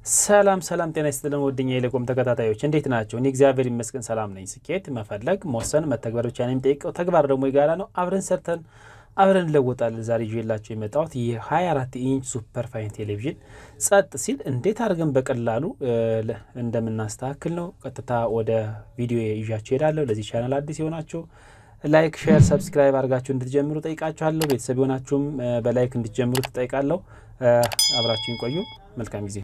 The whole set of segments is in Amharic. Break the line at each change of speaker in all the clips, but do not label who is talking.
ሰላም ሰላም፣ ጤና ይስጥልን ወደኛ የሌኮም ተከታታዮች እንዴት ናቸው? እኔ እግዚአብሔር ይመስገን ሰላም ነኝ። ስኬት መፈለግ መወሰን መተግበር ብቻ ነው የሚጠይቀው። ተግባር ደግሞ የጋራ ነው። አብረን ሰርተን አብረን እንለወጣለን። ዛሬ ይዤላቸው የመጣሁት የ24 ኢንች ሱፐር ፋይን ቴሌቪዥን ጸጥ ሲል እንዴት አድርገን በቀላሉ እንደምናስተካክል ነው። ቀጥታ ወደ ቪዲዮ ይዣቸው ሄዳለሁ። ለዚህ ቻናል አዲስ የሆናችሁ ላይክ፣ ሼር፣ ሰብስክራይብ አድርጋችሁ እንድትጀምሩ ጠይቃችኋለሁ። ቤተሰብ የሆናችሁም በላይክ እንድትጀምሩ ትጠይቃለሁ። አብራችሁን ቆዩ። መልካም ጊዜ።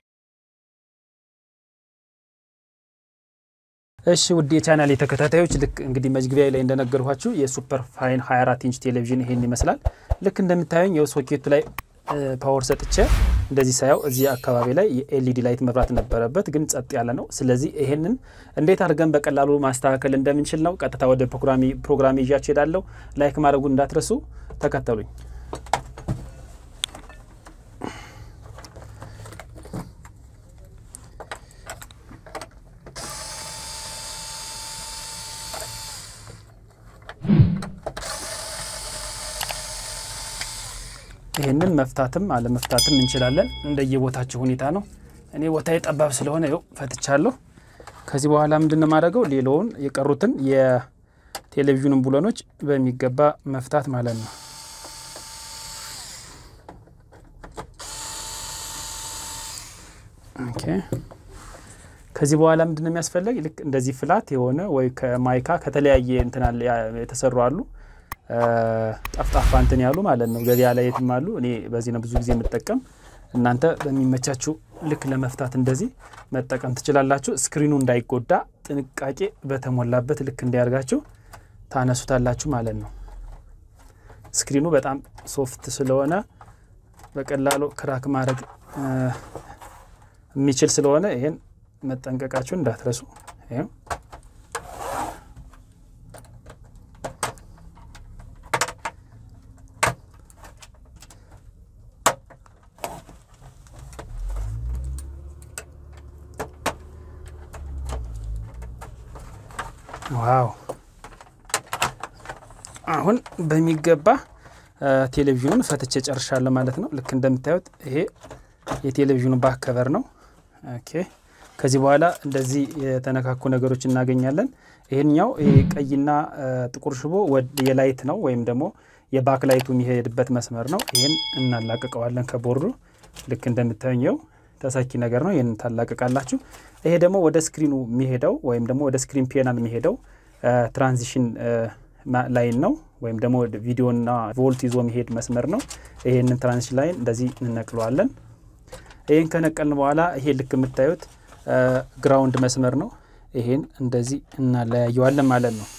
እሺ ውድ የቻናል ተከታታዮች ልክ እንግዲህ መግቢያ ላይ እንደነገርኳችሁ የሱፐር ፋይን 24 ኢንች ቴሌቪዥን ይሄን ይመስላል። ልክ እንደምታዩኝ የው ሶኬቱ ላይ ፓወር ሰጥቼ እንደዚህ ሳየው እዚህ አካባቢ ላይ የኤልኢዲ ላይት መብራት ነበረበት፣ ግን ጸጥ ያለ ነው። ስለዚህ ይሄንን እንዴት አድርገን በቀላሉ ማስተካከል እንደምንችል ነው። ቀጥታ ወደ ፕሮግራሚ ይዣችሁ ሄዳለሁ። ላይክ ማድረጉን እንዳትረሱ፣ ተከተሉኝ። ይህንን መፍታትም አለመፍታትም እንችላለን። እንደየቦታቸው ሁኔታ ነው። እኔ ቦታ ጠባብ ስለሆነ ይኸው ፈትቻለሁ። ከዚህ በኋላ ምንድን ነው የማደርገው? ሌላውን የቀሩትን የቴሌቪዥኑን ቡለኖች በሚገባ መፍታት ማለት ነው። ኦኬ። ከዚህ በኋላ ምንድን ነው የሚያስፈልግ? ልክ እንደዚህ ፍላት የሆነ ወይ ከማይካ ከተለያየ እንትና የተሰሩ አሉ ጠፍጣፋ እንትን ያሉ ማለት ነው። ገበያ ላይ የትም አሉ። እኔ በዚህ ነው ብዙ ጊዜ የምጠቀም። እናንተ በሚመቻችሁ ልክ ለመፍታት እንደዚህ መጠቀም ትችላላችሁ። ስክሪኑ እንዳይጎዳ ጥንቃቄ በተሞላበት ልክ እንዲያርጋችሁ ታነሱታላችሁ ማለት ነው። ስክሪኑ በጣም ሶፍት ስለሆነ በቀላሉ ክራክ ማድረግ የሚችል ስለሆነ ይሄን መጠንቀቃችሁን እንዳትረሱ። ይኸው ዋው አሁን በሚገባ ቴሌቪዥኑን ፈትቼ ጨርሻለሁ ማለት ነው። ልክ እንደምታዩት ይሄ የቴሌቪዥኑ ባክ ከቨር ነው። ኦኬ ከዚህ በኋላ እንደዚህ የተነካኩ ነገሮች እናገኛለን። ይሄኛው ይሄ ቀይና ጥቁር ሽቦ የላይት ነው ወይም ደግሞ የባክ ላይቱ የሚሄድበት መስመር ነው። ይህን እናላቅቀዋለን ከቦርዱ ልክ እንደምታዩኘው ተሳኪ ነገር ነው። ይህን ታላቅቃላችሁ። ይሄ ደግሞ ወደ ስክሪኑ የሚሄደው ወይም ደግሞ ወደ ስክሪን ፔናል የሚሄደው ትራንዚሽን ላይን ነው ወይም ደግሞ ቪዲዮና ቮልት ይዞ የሚሄድ መስመር ነው። ይሄንን ትራንዚሽን ላይን እንደዚህ እንነቅለዋለን። ይህን ከነቀልን በኋላ ይሄ ልክ የምታዩት ግራውንድ መስመር ነው። ይሄን እንደዚህ እናለያየዋለን ማለት ነው።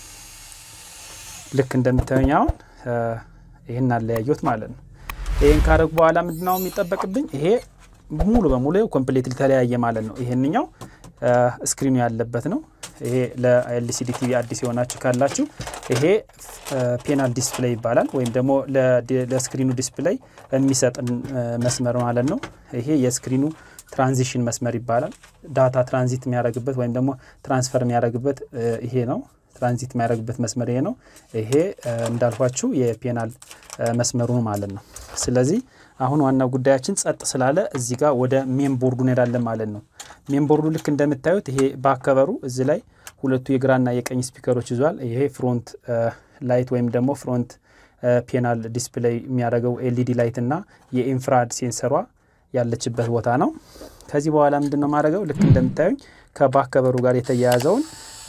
ልክ እንደምታዩኝ አሁን ይሄን እናለያየት ማለት ነው። ይህን ካረጉ በኋላ ምንድነው የሚጠበቅብኝ ይሄ ሙሉ በሙሉ ኮምፕሌት ተለያየ ማለት ነው። ይሄንኛው ስክሪኑ ያለበት ነው። ይሄ ለኤልሲዲ ቲቪ አዲስ የሆናችሁ ካላችሁ ይሄ ፔናል ዲስፕሌይ ይባላል፣ ወይም ደግሞ ለስክሪኑ ዲስፕሌይ የሚሰጥን መስመር ማለት ነው። ይሄ የስክሪኑ ትራንዚሽን መስመር ይባላል። ዳታ ትራንዚት የሚያደርግበት ወይም ደግሞ ትራንስፈር የሚያደርግበት ይሄ ነው። ትራንዚት የሚያደርግበት መስመር ይሄ ነው። ይሄ እንዳልኳችሁ የፔናል መስመሩ ማለት ነው። ስለዚህ አሁን ዋናው ጉዳያችን ጸጥ ስላለ እዚህ ጋር ወደ ሜን ቦርዱ እንሄዳለን ማለት ነው። ሜን ቦርዱ ልክ እንደምታዩት ይሄ ባከበሩ እዚህ ላይ ሁለቱ የግራና የቀኝ ስፒከሮች ይዟል። ይሄ ፍሮንት ላይት ወይም ደግሞ ፍሮንት ፔናል ዲስፕሌይ የሚያደርገው ኤልኢዲ ላይት እና የኢንፍራድ ሴንሰሯ ያለችበት ቦታ ነው። ከዚህ በኋላ ምንድን ነው ማድረገው ልክ እንደምታዩኝ ከባከበሩ ጋር የተያያዘውን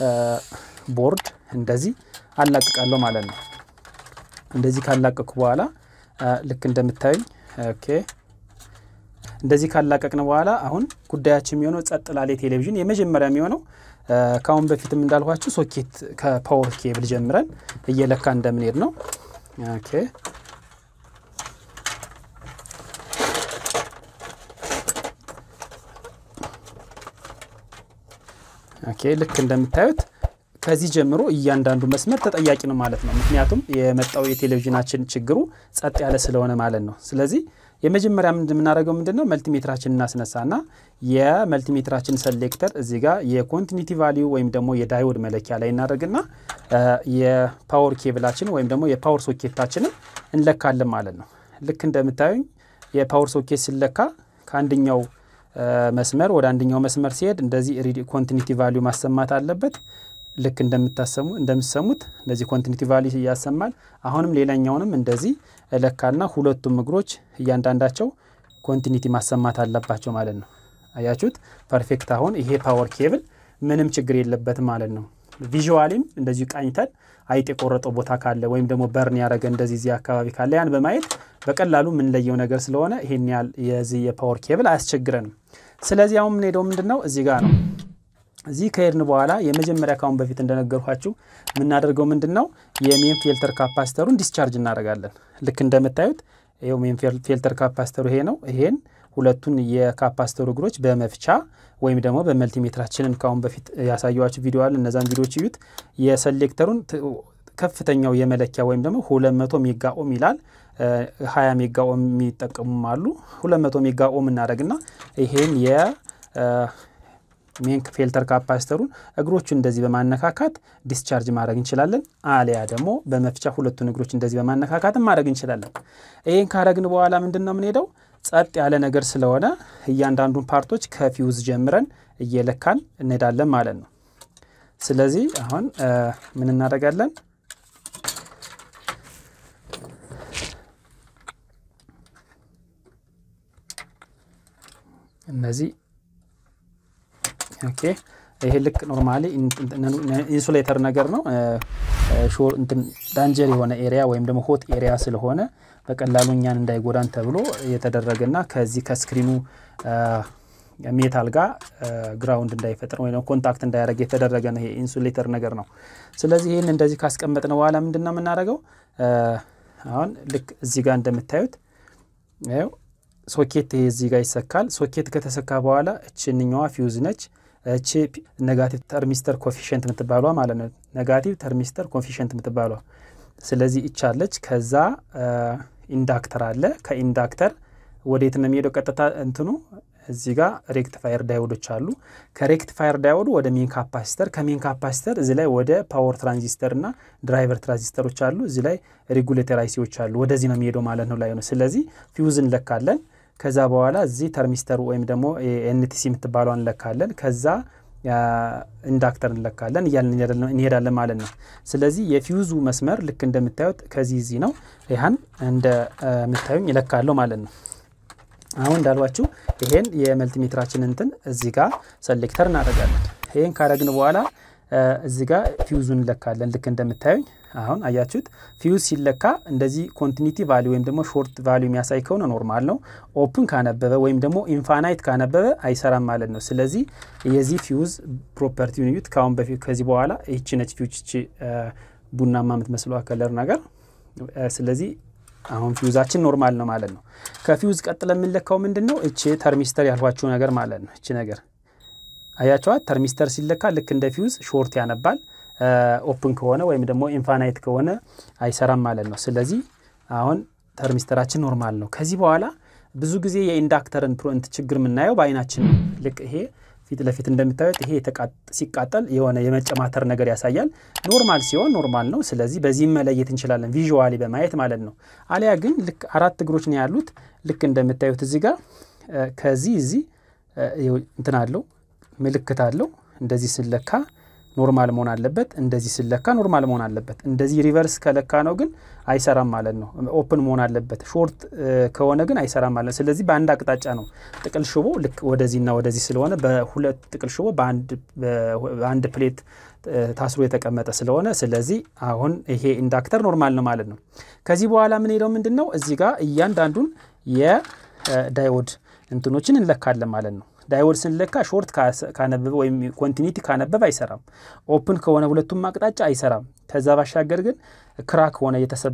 ቦርድ እንደዚህ አላቅቃለሁ ማለት ነው። እንደዚህ ካላቀቅኩ በኋላ ልክ እንደምታዩኝ ኦኬ እንደዚህ ካላቀቅን በኋላ አሁን ጉዳያችን የሚሆነው ጸጥ ላለ ቴሌቪዥን የመጀመሪያ የሚሆነው ከአሁን በፊትም እንዳልኳችሁ ሶኬት ከፓወር ኬብል ጀምረን እየለካ እንደምንሄድ ነው። ኦኬ ኦኬ ልክ እንደምታዩት ከዚህ ጀምሮ እያንዳንዱ መስመር ተጠያቂ ነው ማለት ነው። ምክንያቱም የመጣው የቴሌቪዥናችን ችግሩ ጸጥ ያለ ስለሆነ ማለት ነው። ስለዚህ የመጀመሪያ የምናደርገው ምንድን ነው? መልቲሜትራችን እናስነሳና የመልቲሜትራችን ሰሌክተር እዚህ ጋር የኮንቲኒቲ ቫሊዩ ወይም ደግሞ የዳይወድ መለኪያ ላይ እናደርግና የፓወር ኬብላችን ወይም ደግሞ የፓወር ሶኬታችንን እንለካለን ማለት ነው። ልክ እንደምታዩኝ የፓወር ሶኬት ሲለካ ከአንደኛው መስመር ወደ አንደኛው መስመር ሲሄድ እንደዚህ ኮንቲኒቲ ቫሊዩ ማሰማት አለበት። ልክ እንደምታሰሙ እንደምትሰሙት እንደዚህ ኮንቲኒቲ ቫሊዩ ያሰማል። አሁንም ሌላኛውንም እንደዚህ እለካና ሁለቱም እግሮች እያንዳንዳቸው ኮንቲኒቲ ማሰማት አለባቸው ማለት ነው። አያችሁት? ፐርፌክት። አሁን ይሄ ፓወር ኬብል ምንም ችግር የለበትም ማለት ነው። ቪዥዋሊም እንደዚሁ ቃኝተን አይጥ የቆረጠው ቦታ ካለ ወይም ደግሞ በርን ያደረገ እንደዚህ እዚህ አካባቢ ካለ ያን በማየት በቀላሉ የምንለየው ነገር ስለሆነ ይሄን ያህል የዚህ የፓወር ኬብል አያስቸግረንም። ስለዚህ አሁን የምንሄደው ምንድን ነው እዚህ ጋር ነው። እዚህ ከሄድን በኋላ የመጀመሪያ ካሁን በፊት እንደነገርኳችሁ የምናደርገው ምንድን ነው የሜን ፊልተር ካፓስተሩን ዲስቻርጅ እናደርጋለን። ልክ እንደምታዩት ይኸው ሜን ፊልተር ካፓስተሩ ይሄ ነው። ይሄን ሁለቱን የካፓስተሩ እግሮች በመፍቻ ወይም ደግሞ በመልቲሜትራችንን ካሁን በፊት ያሳየዋችሁ ቪዲዮ አለ። እነዛን ቪዲዮዎች እዩት። የሰሌክተሩን ከፍተኛው የመለኪያ ወይም ደግሞ 200 ሜጋ ኦም ይላል። 20 ሜጋ ኦም የሚጠቀሙም አሉ። 200 ሜጋ ኦም እናደረግና ይሄን የሜን ፊልተር ካፓስተሩን እግሮቹን እንደዚህ በማነካካት ዲስቻርጅ ማድረግ እንችላለን። አሊያ ደግሞ በመፍቻ ሁለቱን እግሮች እንደዚህ በማነካካትም ማድረግ እንችላለን። ይህን ካረግን በኋላ ምንድን ነው የምንሄደው ጸጥ ያለ ነገር ስለሆነ እያንዳንዱን ፓርቶች ከፊውዝ ጀምረን እየለካን እንሄዳለን ማለት ነው። ስለዚህ አሁን ምን እናደርጋለን? እነዚህ ኦኬ። ይሄ ልክ ኖርማሊ ኢንሱሌተር ነገር ነው። ዳንጀር የሆነ ኤሪያ ወይም ደግሞ ሆት ኤሪያ ስለሆነ በቀላሉ እኛን እንዳይጎዳን ተብሎ የተደረገና ከዚህ ከስክሪኑ ሜታል ጋር ግራውንድ እንዳይፈጥር ወይ ኮንታክት እንዳያደረግ የተደረገ ነው። ይሄ ኢንሱሌተር ነገር ነው። ስለዚህ ይህን እንደዚህ ካስቀመጥን በኋላ ምንድን ነው የምናደርገው? አሁን ልክ እዚህ ጋር እንደምታዩት ይኸው ሶኬት ይሄ እዚህ ጋር ይሰካል። ሶኬት ከተሰካ በኋላ እችንኛዋ ፊውዝ ነች። እቺ ኔጋቲቭ ተርሚስተር ኮፊሽንት የምትባሏ ማለት ነው። ኔጋቲቭ ተርሚስተር ኮፊሽንት የምትባሏ ስለዚህ ይቻለች። ከዛ ኢንዳክተር አለ። ከኢንዳክተር ወዴት ነው የሚሄደው? ቀጥታ እንትኑ እዚህ ጋር ሬክቲፋየር ዳይወዶች አሉ። ከሬክቲፋየር ዳይወዱ ወደ ሜን ካፓሲተር፣ ከሜን ካፓሲተር እዚህ ላይ ወደ ፓወር ትራንዚስተር እና ድራይቨር ትራንዚስተሮች አሉ። እዚህ ላይ ሬጉሌተር አይሲዎች አሉ። ወደዚህ ነው የሚሄደው ማለት ነው ላይ ነው። ስለዚህ ፊውዝ እንለካለን። ከዛ በኋላ እዚህ ተርሚስተሩ ወይም ደግሞ ኤንቲሲ የምትባለው እንለካለን። ከዛ ኢንዳክተር እንለካለን እያልን እንሄዳለን ማለት ነው። ስለዚህ የፊውዙ መስመር ልክ እንደምታዩት ከዚህ እዚህ ነው። ይህን እንደምታዩኝ ይለካለሁ ማለት ነው። አሁን እንዳልኳችሁ ይሄን የመልቲሜትራችን እንትን እዚህ ጋር ሰሌክተር እናደርጋለን። ይሄን ካረግን በኋላ እዚህ ጋር ፊውዙን እንለካለን። ልክ እንደምታዩኝ አሁን አያችሁት። ፊውዝ ሲለካ እንደዚህ ኮንቲኒቲ ቫሊ ወይም ደግሞ ሾርት ቫሊ የሚያሳይ ከሆነ ኖርማል ነው። ኦፕን ካነበበ ወይም ደግሞ ኢንፋናይት ካነበበ አይሰራም ማለት ነው። ስለዚህ የዚህ ፊውዝ ፕሮፐርቲውን እዩት። ከአሁን በፊት ከዚህ በኋላ ይቺ ነች ፊውዝ ይቺ ቡናማ የምትመስለው ከለር ነገር ስለዚህ አሁን ፊውዛችን ኖርማል ነው ማለት ነው። ከፊውዝ ቀጥለ የምንለካው ምንድን ነው? እቺ ተርሚስተር ያልኳችሁ ነገር ማለት ነው። እቺ ነገር አያቸዋት። ተርሚስተር ሲለካ ልክ እንደ ፊውዝ ሾርት ያነባል። ኦፕን ከሆነ ወይም ደግሞ ኢንፋናይት ከሆነ አይሰራም ማለት ነው። ስለዚህ አሁን ተርሚስተራችን ኖርማል ነው። ከዚህ በኋላ ብዙ ጊዜ የኢንዳክተርን ፕሮንት ችግር የምናየው በአይናችን ነው። ልክ ይሄ ፊት ለፊት እንደምታዩት ይሄ ሲቃጠል የሆነ የመጨማተር ነገር ያሳያል። ኖርማል ሲሆን ኖርማል ነው። ስለዚህ በዚህም መለየት እንችላለን ቪዥዋሊ በማየት ማለት ነው። አሊያ ግን ልክ አራት እግሮች ነው ያሉት። ልክ እንደምታዩት እዚህ ጋር ከዚህ እዚህ እንትን አለው ምልክት አለው። እንደዚህ ስለካ ኖርማል መሆን አለበት። እንደዚህ ስለካ ኖርማል መሆን አለበት። እንደዚህ ሪቨርስ ከለካ ነው ግን አይሰራም ማለት ነው። ኦፕን መሆን አለበት። ሾርት ከሆነ ግን አይሰራም ማለት ነው። ስለዚህ በአንድ አቅጣጫ ነው ጥቅል ሽቦ ልክ ወደዚህና ወደዚህ ስለሆነ በሁለት ጥቅል ሽቦ በአንድ ፕሌት ታስሮ የተቀመጠ ስለሆነ ስለዚህ አሁን ይሄ ኢንዳክተር ኖርማል ነው ማለት ነው። ከዚህ በኋላ ምን ሄደው ምንድን ነው እዚህ ጋር እያንዳንዱን የዳይወድ እንትኖችን እንለካለን ማለት ነው። ዳይወድ ስንለካ ሾርት ካነበበ ወይም ኮንቲኒቲ ካነበበ አይሰራም። ኦፕን ከሆነ ሁለቱም አቅጣጫ አይሰራም። ከዛ ባሻገር ግን ክራክ ሆነ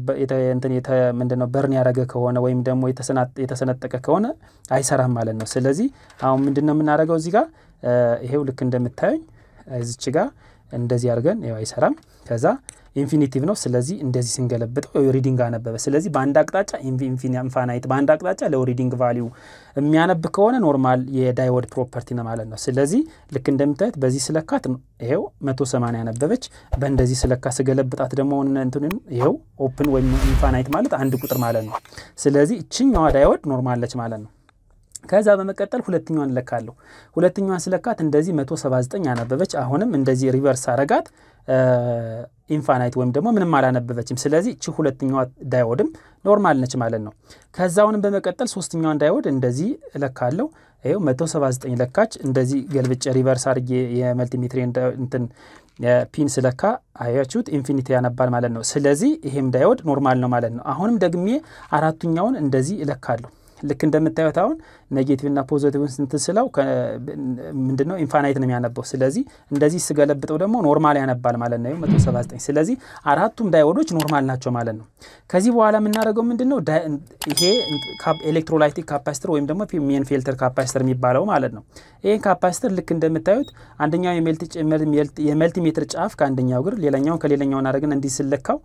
ምንድነው በርን ያደረገ ከሆነ ወይም ደግሞ የተሰነጠቀ ከሆነ አይሰራም ማለት ነው። ስለዚህ አሁን ምንድነው የምናደርገው እዚህ ጋር ይሄው ልክ እንደምታዩኝ እዚች ጋር እንደዚህ አድርገን ያው አይሰራም። ከዛ ኢንፊኒቲቭ ነው። ስለዚህ እንደዚህ ስንገለብጠው ሪዲንግ አነበበ። ስለዚህ በአንድ አቅጣጫ ኢንፋናይት፣ በአንድ አቅጣጫ ለው ሪዲንግ ቫሊዩ የሚያነብ ከሆነ ኖርማል የዳይወድ ፕሮፐርቲ ነው ማለት ነው። ስለዚህ ልክ እንደምታዩት በዚህ ስለካት ይሄው 180 ያነበበች፣ በእንደዚህ ስለካ ስገለብጣት ደግሞ እንትንን ይሄው ኦፕን ወይም ኢንፋናይት ማለት አንድ ቁጥር ማለት ነው። ስለዚህ እችኛዋ ዳይወድ ኖርማል ነች ማለት ነው። ከዛ በመቀጠል ሁለተኛዋን እለካለሁ። ሁለተኛዋን ስለካት እንደዚህ 179 አነበበች። አሁንም እንደዚህ ሪቨርስ አረጋት ኢንፋናይት ወይም ደግሞ ምንም አላነበበችም። ስለዚህ እቺ ሁለተኛዋ ዳይወድም ኖርማል ነች ማለት ነው። ከዛውንም በመቀጠል ሶስተኛዋን ዳይወድ እንደዚህ እለካለሁ። ይኸው 179 ለካች። እንደዚህ ገልብጬ ሪቨርስ አድርጌ የመልቲሜትሪ እንትን ፒን ስለካ አያችሁት ኢንፊኒቲ ያነባል ማለት ነው። ስለዚህ ይሄም ዳይወድ ኖርማል ነው ማለት ነው። አሁንም ደግሜ አራቱኛውን እንደዚህ እለካለሁ። ልክ እንደምታዩት አሁን ኔጌቲቭና ፖዘቲቭን ስንትን ስለው ምንድነው ኢንፋናይት ነው የሚያነበው። ስለዚህ እንደዚህ ስገለብጠው ደግሞ ኖርማል ያነባል ማለት ነው 179 ስለዚህ አራቱም ዳይወዶች ኖርማል ናቸው ማለት ነው። ከዚህ በኋላ የምናደርገው ምንድነው ይሄ ኤሌክትሮላይቲክ ካፓሲተር ወይም ደግሞ ሜን ፊልተር ካፓሲተር የሚባለው ማለት ነው። ይህን ካፓሲተር ልክ እንደምታዩት አንደኛው የመልቲሜትር ጫፍ ከአንደኛው እግር ሌላኛውን ከሌላኛው እናደረግን እንዲህ ስለካው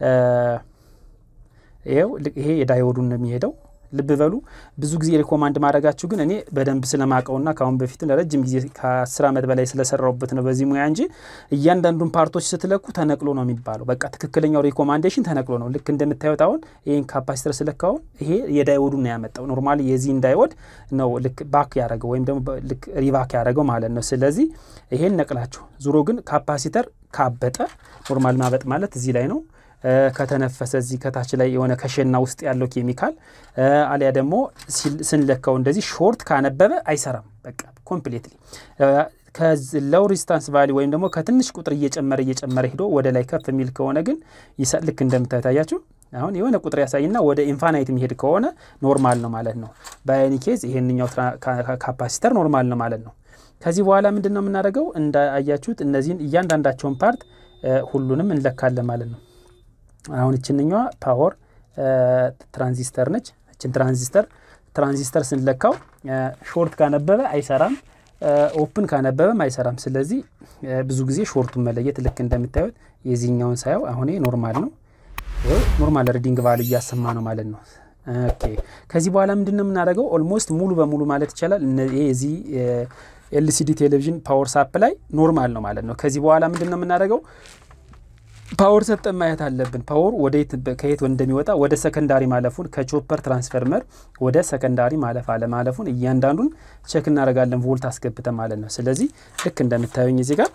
ይኸው ይሄ የዳይወዱን ነው የሚሄደው ልብ በሉ ብዙ ጊዜ ሪኮማንድ ማድረጋችሁ ግን እኔ በደንብ ስለማቀውና ከአሁን በፊት ለረጅም ጊዜ ከአስር ዓመት በላይ ስለሰራውበት ነው በዚህ ሙያ እንጂ እያንዳንዱን ፓርቶች ስትለኩ ተነቅሎ ነው የሚባለው። በቃ ትክክለኛው ሪኮማንዴሽን ተነቅሎ ነው። ልክ እንደምታዩት አሁን ይህን ካፓሲተር ስለካውን ይሄ የዳይወዱን ነው ያመጣው። ኖርማሊ የዚህን ዳይወድ ነው ልክ ባክ ያደረገው ወይም ደግሞ ልክ ሪባክ ያደረገው ማለት ነው። ስለዚህ ይሄን ነቅላችሁ ዙሮ ግን ካፓሲተር ካበጠ ኖርማል ማበጥ ማለት እዚህ ላይ ነው ከተነፈሰ እዚህ ከታች ላይ የሆነ ከሸና ውስጥ ያለው ኬሚካል አሊያ ደግሞ ስንለካው እንደዚህ ሾርት ካነበበ አይሰራም። በቃ ኮምፕሌትሊ ከለው ሪስታንስ ቫሊ ወይም ደግሞ ከትንሽ ቁጥር እየጨመረ እየጨመረ ሂዶ ወደ ላይ ከፍ የሚል ከሆነ ግን ልክ እንደምታታያችሁ አሁን የሆነ ቁጥር ያሳይና ወደ ኢንፋናይት የሚሄድ ከሆነ ኖርማል ነው ማለት ነው። በአይኒ ኬዝ ይሄንኛው ካፓሲተር ኖርማል ነው ማለት ነው። ከዚህ በኋላ ምንድን ነው የምናደርገው? እንዳያችሁት እነዚህን እያንዳንዳቸውን ፓርት ሁሉንም እንለካለን ማለት ነው። አሁን እችንኛዋ ፓወር ትራንዚስተር ነች። እችን ትራንዚስተር ትራንዚስተር ስንለካው ሾርት ካነበበ አይሰራም፣ ኦፕን ካነበበም አይሰራም። ስለዚህ ብዙ ጊዜ ሾርቱን መለየት ልክ እንደምታዩት የዚህኛውን ሳየው አሁን ኖርማል ነው፣ ኖርማል ሪዲንግ ቫሉ እያሰማ ነው ማለት ነው። ኦኬ ከዚህ በኋላ ምንድን ነው የምናደርገው? ኦልሞስት ሙሉ በሙሉ ማለት ይቻላል የዚህ ኤልሲዲ ቴሌቪዥን ፓወር ሳፕ ላይ ኖርማል ነው ማለት ነው። ከዚህ በኋላ ምንድን ነው የምናደርገው? ፓወር ሰጠን ማየት አለብን። ፓወር ወደየት ከየት እንደሚወጣ ወደ ሰከንዳሪ ማለፉን ከቾፐር ትራንስፈርመር ወደ ሰከንዳሪ ማለፍ አለማለፉን እያንዳንዱን ቸክ እናደርጋለን ቮልት አስገብተን ማለት ነው። ስለዚህ ልክ እንደምታዩኝ እዚህ ጋር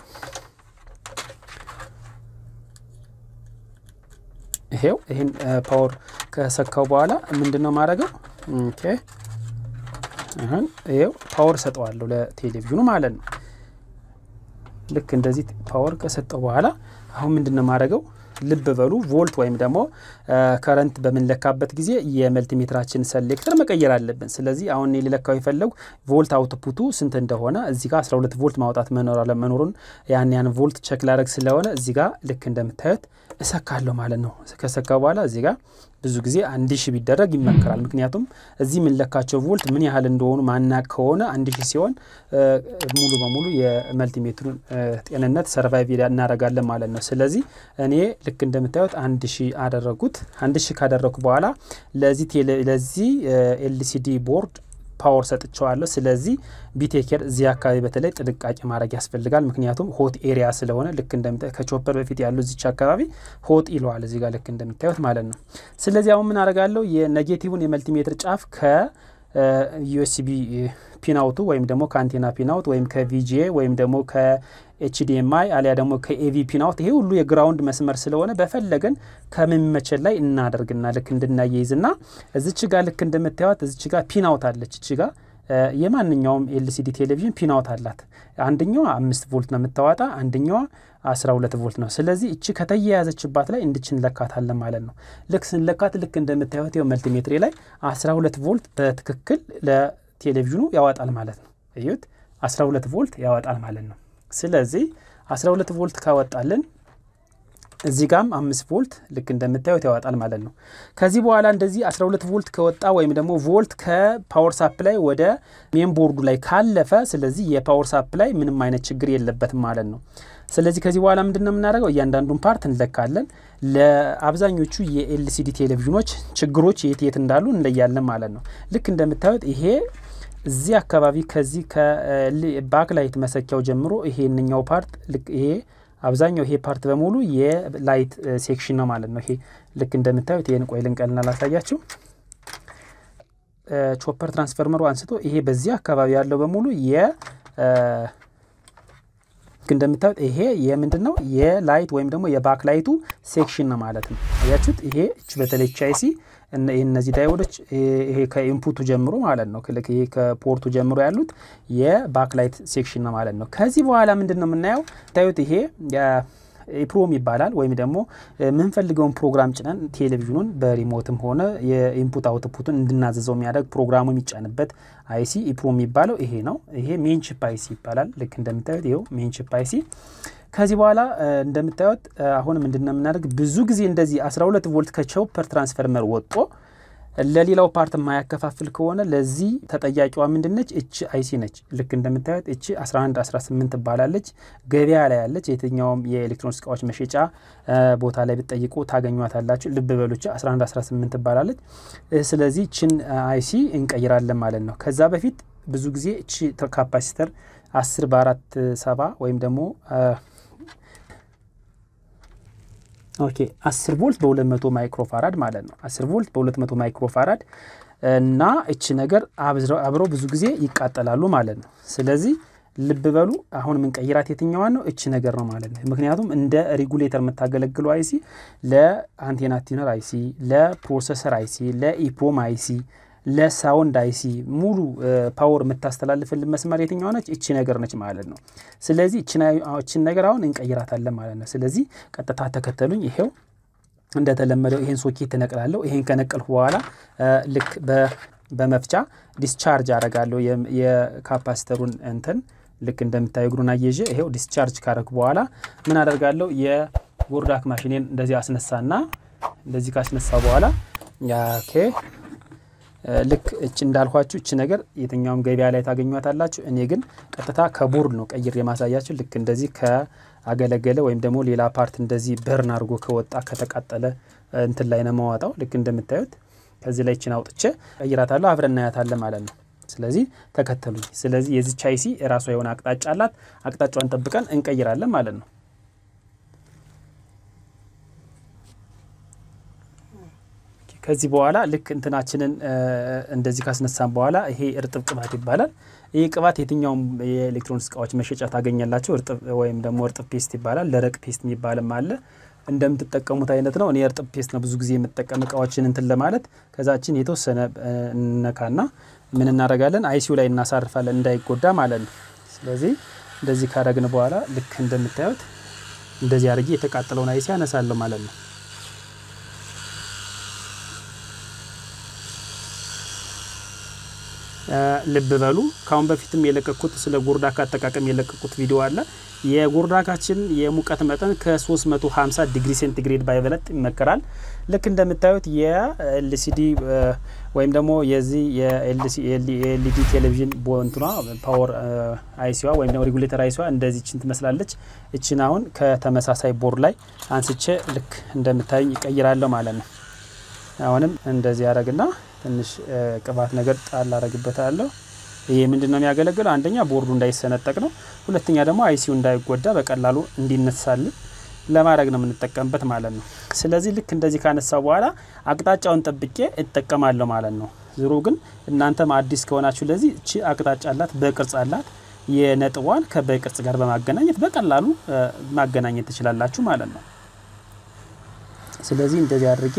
ይሄው ይህን ፓወር ከሰካው በኋላ ምንድን ነው ማድረገው? ኦኬ አሁን ይሄው ፓወር ሰጠዋለሁ ለቴሌቪዥኑ ማለት ነው። ልክ እንደዚህ ፓወር ከሰጠው በኋላ አሁን ምንድን ነው ማድረገው? ልብ በሉ ቮልት ወይም ደግሞ ከረንት በምንለካበት ጊዜ የመልቲሜትራችን ሰሌክተር መቀየር አለብን። ስለዚህ አሁን እኔ ሊለካው የፈለጉ ቮልት አውትፑቱ ስንት እንደሆነ እዚህ ጋር 12 ቮልት ማውጣት መኖር አለመኖሩን ያን ያን ቮልት ቸክ ላደረግ ስለሆነ እዚህ ጋር ልክ እንደምታዩት እሰካለሁ ማለት ነው። ከሰካ በኋላ እዚህ ጋር ብዙ ጊዜ አንድ ሺህ ቢደረግ ይመከራል። ምክንያቱም እዚህ የምንለካቸው ቮልት ምን ያህል እንደሆኑ ማናቅ ከሆነ አንድ ሺህ ሲሆን ሙሉ በሙሉ የመልቲሜትሩን ጤንነት ሰርቫይቭ እናደርጋለን ማለት ነው። ስለዚህ እኔ ልክ እንደምታዩት አንድ ሺህ አደረጉት። አንድ ሺህ ካደረጉ በኋላ ለዚህ ኤልሲዲ ቦርድ ፓወር ሰጥቸዋለሁ። ስለዚህ ቢቴኬር እዚህ አካባቢ በተለይ ጥንቃቄ ማድረግ ያስፈልጋል። ምክንያቱም ሆት ኤሪያ ስለሆነ ልክ እንደምታ ከቾፐር በፊት ያሉ እዚች አካባቢ ሆት ይለዋል እዚህ ጋር ልክ እንደምታዩት ማለት ነው። ስለዚህ አሁን ምን አደርጋለሁ የኔጌቲቭን የመልቲሜትር ጫፍ ከዩኤስቢ ፒናውቱ ወይም ደግሞ ከአንቴና ፒናውት ወይም ከቪጂኤ ወይም ደግሞ ከኤችዲኤምአይ አሊያ ደግሞ ከኤቪ ፒናውት ይሄ ሁሉ የግራውንድ መስመር ስለሆነ በፈለገን ከሚመቸን ላይ እናደርግና ልክ እንድናያይዝና እዚች ጋር ልክ እንደምታዩት እዚች ጋር ፒናውት አለች እች ጋር የማንኛውም ኤልሲዲ ቴሌቪዥን ፒናውት አላት። አንደኛዋ አምስት ቮልት ነው የምታዋጣ፣ አንደኛዋ አስራ ሁለት ቮልት ነው። ስለዚህ እቺ ከተያያዘችባት ላይ እንድች እንለካታለን ማለት ነው። ልክ ስንለካት ልክ እንደምታዩት ው መልቲሜትሪ ላይ አስራ ሁለት ቮልት በትክክል ለቴሌቪዥኑ ያወጣል ማለት ነው። እዩት፣ አስራ ሁለት ቮልት ያወጣል ማለት ነው። ስለዚህ አስራ ሁለት ቮልት ካወጣልን እዚህ ጋም አምስት ቮልት ልክ እንደምታዩት ያወጣል ማለት ነው። ከዚህ በኋላ እንደዚህ 12 ቮልት ከወጣ ወይም ደግሞ ቮልት ከፓወር ሳፕ ላይ ወደ ሜን ቦርዱ ላይ ካለፈ፣ ስለዚህ የፓወር ሳፕ ላይ ምንም አይነት ችግር የለበትም ማለት ነው። ስለዚህ ከዚህ በኋላ ምንድን ነው የምናደርገው? እያንዳንዱን ፓርት እንለካለን። ለአብዛኞቹ የኤልሲዲ ቴሌቪዥኖች ችግሮች የት የት እንዳሉ እንለያለን ማለት ነው። ልክ እንደምታዩት ይሄ እዚህ አካባቢ ከዚህ ከባክላይት መሰኪያው ጀምሮ ይሄንኛው ፓርት ይሄ አብዛኛው ይሄ ፓርት በሙሉ የላይት ሴክሽን ነው ማለት ነው። ይሄ ልክ እንደምታዩት ይህን ቆይ ልንቀልና ላሳያችሁ። ከቾፐር ትራንስፈርመሩ አንስቶ ይሄ በዚህ አካባቢ ያለው በሙሉ የ እንደምታዩት ይሄ የምንድን ነው የላይት ወይም ደግሞ የባክ ላይቱ ሴክሽን ነው ማለት ነው። አያችሁት? ይሄ በተለይ ቻይሲ እነዚህ ዳይወዶች ይሄ ከኢንፑቱ ጀምሮ ማለት ነው ይሄ ከፖርቱ ጀምሮ ያሉት የባክላይት ሴክሽን ነው ማለት ነው። ከዚህ በኋላ ምንድን ነው የምናየው ታዩት ይሄ ኢፕሮም ይባላል ወይም ደግሞ የምንፈልገውን ፕሮግራም ጭነን ቴሌቪዥኑን በሪሞትም ሆነ የኢንፑት አውትፑቱን እንድናዘዘው የሚያደርግ ፕሮግራሙ የሚጫንበት አይሲ ኢፕሮም የሚባለው ይሄ ነው። ይሄ ሜንቺፕ አይሲ ይባላል። ልክ እንደምታዩት ይኸው ሜንቺፕ አይሲ ከዚህ በኋላ እንደምታዩት አሁን ምንድነው የምናደርግ ብዙ ጊዜ እንደዚህ 12 ቮልት ከቾፐር ትራንስፈርመር ወጦ ለሌላው ፓርት የማያከፋፍል ከሆነ ለዚህ ተጠያቂዋ ምንድነች? እች አይሲ ነች። ልክ እንደምታዩት እች 11 18 ትባላለች። ገበያ ላይ ያለች የትኛውም የኤሌክትሮኒክስ እቃዎች መሸጫ ቦታ ላይ ብትጠይቁ ታገኟታላችሁ። ልብ በሉች 11 18 ትባላለች። ስለዚህ እችን አይሲ እንቀይራለን ማለት ነው። ከዛ በፊት ብዙ ጊዜ እች ካፓሲተር 10 በአራት ሰባ ወይም ደግሞ ኦኬ 10 ቮልት በ200 ማይክሮፋራድ ማለት ነው። 10 ቮልት በ200 ማይክሮፋራድ እና እቺ ነገር አብረው ብዙ ጊዜ ይቃጠላሉ ማለት ነው። ስለዚህ ልብ በሉ አሁን የምንቀይራት የትኛዋን ነው? እቺ ነገር ነው ማለት ነው። ምክንያቱም እንደ ሬጉሌተር የምታገለግለው አይሲ ለአንቴና ቲነር አይሲ፣ ለፕሮሰሰር አይሲ፣ ለኢፕሮም አይሲ ለሳውንድ አይሲ ሙሉ ፓወር የምታስተላልፍልን መስመር የትኛው ነች? እቺ ነገር ነች ማለት ነው። ስለዚህ እችን ነገር አሁን እንቀይራታለን ማለት ነው። ስለዚህ ቀጥታ ተከተሉኝ። ይሄው እንደተለመደው ይሄን ሶኬት እነቅላለሁ። ይሄን ከነቀልኩ በኋላ ልክ በመፍቻ ዲስቻርጅ አረጋለሁ የካፓስተሩን እንትን ልክ እንደምታዩ እግሩን አየዤ ይሄው ዲስቻርጅ ካረኩ በኋላ ምን አደርጋለሁ? የጎርዳክ ማሽኔን እንደዚህ አስነሳና እንደዚህ ካስነሳ በኋላ ኦኬ ልክ እች እንዳልኳችሁ እች ነገር የትኛውም ገበያ ላይ ታገኟታላችሁ። እኔ ግን ቀጥታ ከቦርድ ነው ቀይር የማሳያችሁ። ልክ እንደዚህ ከአገለገለ ወይም ደግሞ ሌላ ፓርት እንደዚህ በርን አድርጎ ከወጣ ከተቃጠለ እንትን ላይ ነው ማዋጣው። ልክ እንደምታዩት ከዚህ ላይ እችን አውጥቼ ቀይራታለሁ። አብረን እናያታለን ማለት ነው። ስለዚህ ተከተሉኝ። ስለዚህ የዚች አይሲ የራሷ የሆነ አቅጣጫ አላት። አቅጣጫዋን ጠብቀን እንቀይራለን ማለት ነው። ከዚህ በኋላ ልክ እንትናችንን እንደዚህ ካስነሳን በኋላ ይሄ እርጥብ ቅባት ይባላል። ይህ ቅባት የትኛውም የኤሌክትሮኒክስ እቃዎች መሸጫ ታገኛላቸው። እርጥብ ወይም ደግሞ እርጥብ ፔስት ይባላል። ደረቅ ፔስት የሚባልም አለ። እንደምትጠቀሙት አይነት ነው። እኔ እርጥብ ፔስት ነው ብዙ ጊዜ የምጠቀም እቃዎችን እንትን ለማለት ከዛችን የተወሰነ እነካና ምን እናደርጋለን አይሲዩ ላይ እናሳርፋለን እንዳይጎዳ ማለት ነው። ስለዚህ እንደዚህ ካረግን በኋላ ልክ እንደምታዩት እንደዚህ አድርጌ የተቃጠለውን አይሲ ያነሳለሁ ማለት ነው። ልብ በሉ ካሁን በፊትም የለቀኩት ስለ ጎርዳካ አጠቃቀም የለቀኩት ቪዲዮ አለ። የጎርዳካችን የሙቀት መጠን ከ350 ዲግሪ ሴንቲግሬድ ባይበለጥ ይመከራል። ልክ እንደምታዩት የኤልሲዲ ወይም ደግሞ የዚህ የኤልኢዲ ቴሌቪዥን ቦንትኗ ፓወር አይሲዋ ወይም ደግሞ ሬጉሌተር አይሲዋ እንደዚህ ችን ትመስላለች። እችን አሁን ከተመሳሳይ ቦርድ ላይ አንስቼ ልክ እንደምታዩኝ ይቀይራለሁ ማለት ነው። አሁንም እንደዚህ ያደረግና ትንሽ ቅባት ነገር ጣል አረግበታለሁ። ይሄ ምንድን ነው የሚያገለግለው? አንደኛ ቦርዱ እንዳይሰነጠቅ ነው። ሁለተኛ ደግሞ አይሲዩ እንዳይጎዳ በቀላሉ እንዲነሳልን ለማድረግ ነው የምንጠቀምበት ማለት ነው። ስለዚህ ልክ እንደዚህ ካነሳው በኋላ አቅጣጫውን ጠብቄ እጠቀማለሁ ማለት ነው። ዞሮ ግን እናንተም አዲስ ከሆናችሁ ለዚህ እቺ አቅጣጫ አላት፣ በቅርጽ አላት። የነጥቧን ከበቅርጽ ጋር በማገናኘት በቀላሉ ማገናኘት ትችላላችሁ ማለት ነው። ስለዚህ እንደዚህ አድርጌ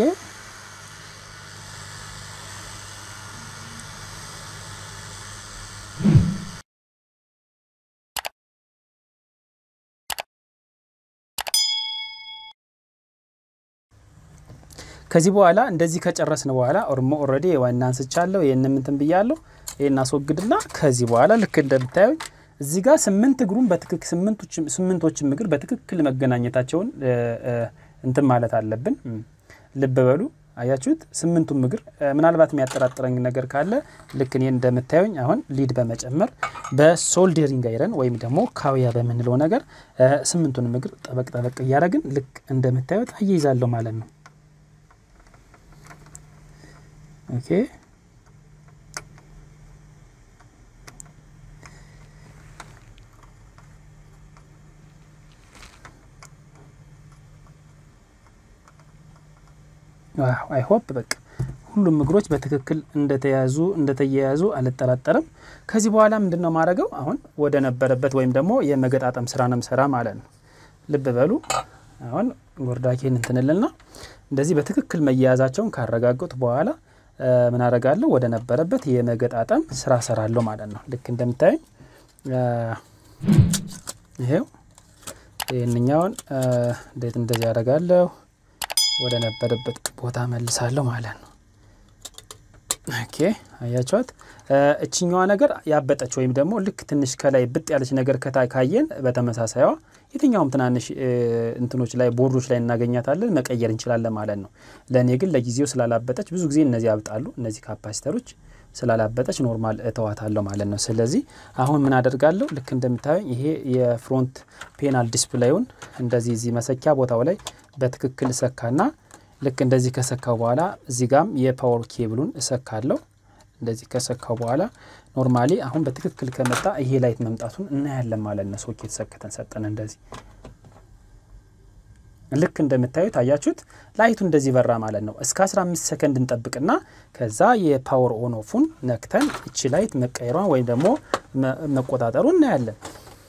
ከዚህ በኋላ እንደዚህ ከጨረስን በኋላ ኦርሞ ኦልሬዲ ዋና አንስቻለሁ። ይህን ምንትን ብያለሁ። ይህን አስወግድና ከዚህ በኋላ ልክ እንደምታዩኝ እዚህ ጋር ስምንት እግሩን በትክክል ስምንቶችም እግር በትክክል መገናኘታቸውን እንትን ማለት አለብን። ልብ በሉ አያችሁት? ስምንቱም እግር ምናልባት የሚያጠራጥረኝ ነገር ካለ ልክ እኔ እንደምታዩኝ አሁን ሊድ በመጨመር በሶልደሪንግ አይረን ወይም ደግሞ ካውያ በምንለው ነገር ስምንቱንም እግር ጠበቅ ጠበቅ እያደረግን ልክ እንደምታዩት አያይዛለሁ ማለት ነው። ኦኬ አይ ሆፕ በቃ ሁሉም እግሮች በትክክል እንደተያዙ እንደተያያዙ አልጠራጠርም። ከዚህ በኋላ ምንድን ነው ማድረገው? አሁን ወደ ነበረበት ወይም ደግሞ የመገጣጠም ስራ ነው ምሰራ ማለት ነው። ልብ በሉ። አሁን ጎርዳኬን እንትንልና እንደዚህ በትክክል መያያዛቸውን ካረጋገጡ በኋላ ምን አረጋለሁ? ወደ ነበረበት የመገጣጠም ስራ ሰራለሁ ማለት ነው። ልክ እንደምታዩኝ ይሄው ይህንኛውን እንዴት እንደዚህ ያደርጋለሁ ወደ ነበረበት ቦታ መልሳለሁ ማለት ነው። ኦኬ አያቸዋት። እችኛዋ ነገር ያበጠች ወይም ደግሞ ልክ ትንሽ ከላይ ብጥ ያለች ነገር ከታ ካየን በተመሳሳይዋ የትኛውም ትናንሽ እንትኖች ላይ ቦርዶች ላይ እናገኛታለን መቀየር እንችላለን ማለት ነው። ለእኔ ግን ለጊዜው ስላላበጠች ብዙ ጊዜ እነዚህ ያብጣሉ። እነዚህ ካፓሲተሮች ስላላበጠች ኖርማል እተዋታለሁ ማለት ነው። ስለዚህ አሁን ምን አደርጋለሁ? ልክ እንደምታዩኝ ይሄ የፍሮንት ፔናል ዲስፕሌዩን እንደዚህ እዚህ መሰኪያ ቦታው ላይ በትክክል እሰካና ልክ እንደዚህ ከሰካው በኋላ እዚህ ጋም የፓወር ኬብሉን እሰካለሁ። እንደዚህ ከሰካው በኋላ ኖርማሊ አሁን በትክክል ከመጣ ይሄ ላይት መምጣቱን እናያለን ማለት ነው። ሶኬት ሰክተን ሰጠን እንደዚህ ልክ እንደምታዩት አያችሁት፣ ላይቱ እንደዚህ በራ ማለት ነው። እስከ 15 ሰከንድ እንጠብቅና ከዛ የፓወር ኦን ኦፉን ነክተን እቺ ላይት መቀየሯን ወይም ደግሞ መቆጣጠሩ እናያለን።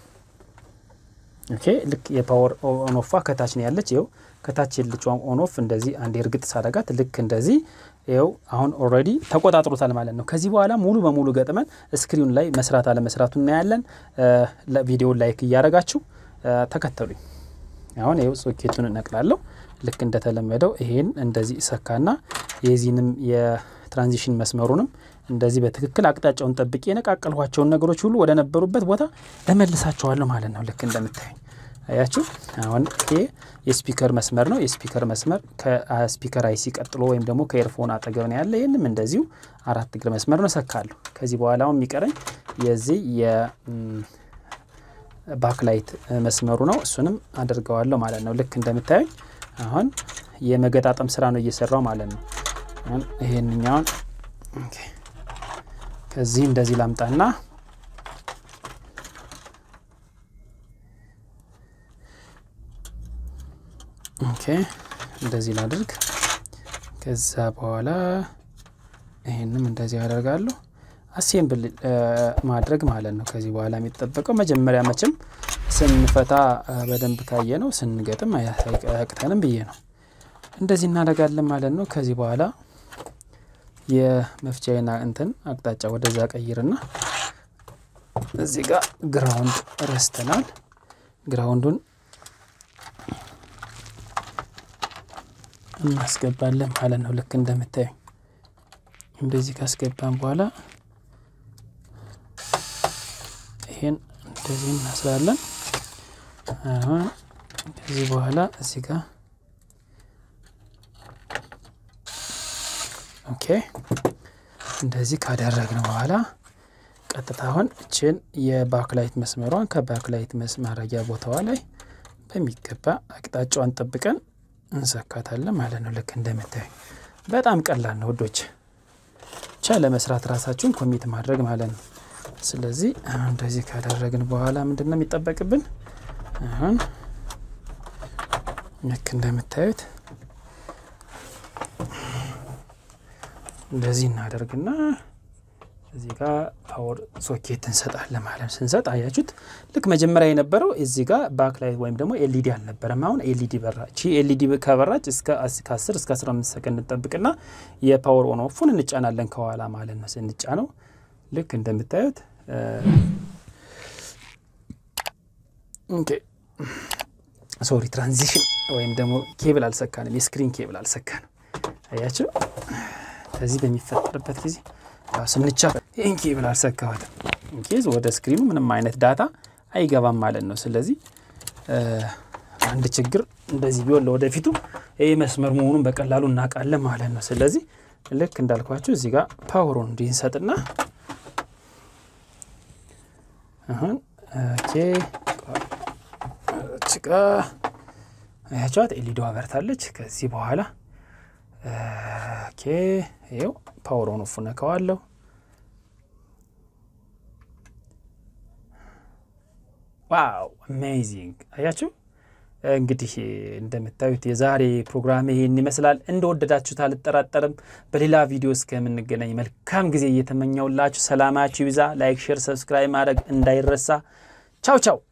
ኦኬ ልክ የፓወር ኦን ኦፏ ከታች ነው ያለች። ይኸው ከታች የለችዋን ኦን ኦፍ እንደዚህ አንድ እርግጥ ሳረጋት ልክ እንደዚህ ይኸው አሁን ኦልሬዲ ተቆጣጥሮታል ማለት ነው። ከዚህ በኋላ ሙሉ በሙሉ ገጥመን ስክሪን ላይ መስራት አለመስራቱ እናያለን። ቪዲዮን ላይክ እያረጋችሁ ተከተሉኝ። አሁን ይኸው ሶኬቱን እነቅላለሁ። ልክ እንደተለመደው ይሄን እንደዚህ እሰካና የዚህንም የትራንዚሽን መስመሩንም እንደዚህ በትክክል አቅጣጫውን ጠብቄ የነቃቀልኋቸውን ነገሮች ሁሉ ወደ ነበሩበት ቦታ እመልሳቸዋለሁ ማለት ነው። ልክ እንደምታዩኝ አያችሁ። አሁን ይሄ የስፒከር መስመር ነው። የስፒከር መስመር ከስፒከር አይሲ ቀጥሎ ወይም ደግሞ ከኤርፎን አጠገብ ነው ያለ። ይህንም እንደዚሁ አራት እግር መስመር ነው እሰካለሁ። ከዚህ በኋላ አሁን የሚቀረኝ የዚህ ባክላይት መስመሩ ነው። እሱንም አድርገዋለሁ ማለት ነው። ልክ እንደምታዩኝ አሁን የመገጣጠም ስራ ነው እየሰራው ማለት ነው። አሁን ይሄንኛውን ከዚህ እንደዚህ ላምጣና ኦኬ እንደዚህ ላድርግ። ከዛ በኋላ ይሄንም እንደዚህ ያደርጋለሁ። አሴምብል ማድረግ ማለት ነው። ከዚህ በኋላ የሚጠበቀው መጀመሪያ መቼም ስንፈታ በደንብ ካየ ነው ስንገጥም አያቅተንም ብዬ ነው። እንደዚህ እናደርጋለን ማለት ነው። ከዚህ በኋላ የመፍቻዬን እንትን አቅጣጫ ወደዛ ቀይርና እዚህ ጋር ግራውንድ ረስተናል። ግራውንዱን እናስገባለን ማለት ነው። ልክ እንደምታዩ እንደዚህ ካስገባን በኋላ ይሄን እንደዚህ እናስራለን። አሁን ከዚህ በኋላ እዚህ ጋር ኦኬ እንደዚህ ካደረግን በኋላ ቀጥታ አሁን እችን የባክላይት መስመሯን ከባክላይት መስማረጊያ ቦታዋ ላይ በሚገባ አቅጣጫዋን ጠብቀን እንሰካታለን ማለት ነው። ልክ እንደምታዩ በጣም ቀላል ነው ውዶች፣ ብቻ ለመስራት ራሳችሁን ኮሚት ማድረግ ማለት ነው። ስለዚህ አሁን እንደዚህ ካደረግን በኋላ ምንድን ነው የሚጠበቅብን? አሁን ልክ እንደምታዩት እንደዚህ እናደርግና እዚህ ጋር ፓወር ሶኬት እንሰጣለን ማለት ነው። ስንሰጥ አያችሁት፣ ልክ መጀመሪያ የነበረው እዚህ ጋር ባክላይት ወይም ደግሞ ኤልኢዲ አልነበረም። አሁን ኤልኢዲ በራ። ቺ ኤልኢዲ ከበራች ከ10 እስከ 15 ሰከንድ እንጠብቅና የፓወር ኦን ኦፉን እንጫናለን ከኋላ ማለት ነው። ስንጫነው ልክ እንደምታዩት ኦኬ ሶሪ ትራንዚሽን ወይም ደግሞ ኬብል አልሰካንም፣ የስክሪን ኬብል አልሰካንም። አያችሁ ከዚህ በሚፈጠርበት ጊዜ ስንቻ ይህን ኬብል አልሰካሁትም። ኢንኬዝ ወደ ስክሪኑ ምንም አይነት ዳታ አይገባም ማለት ነው። ስለዚህ አንድ ችግር እንደዚህ ቢሆን ለወደፊቱ ይህ መስመር መሆኑን በቀላሉ እናውቃለን ማለት ነው። ስለዚህ ልክ እንዳልኳችሁ እዚህ ጋር ፓወሩን እንዲንሰጥና አሁን ኦኬ ጭቃ አያቸዋት ኤልኢዲ አበርታለች። ከዚህ በኋላ ኦኬ ይኸው ፓወር ኦን ኦፍ ነካዋለሁ። ዋው አሜዚንግ! አያችሁ እንግዲህ እንደምታዩት የዛሬ ፕሮግራም ይሄን ይመስላል። እንደወደዳችሁት አልጠራጠርም። በሌላ ቪዲዮ እስከምንገናኝ መልካም ጊዜ እየተመኘውላችሁ ሰላማችሁ ይብዛ። ላይክ፣ ሼር፣ ሰብስክራይብ ማድረግ እንዳይረሳ። ቻው ቻው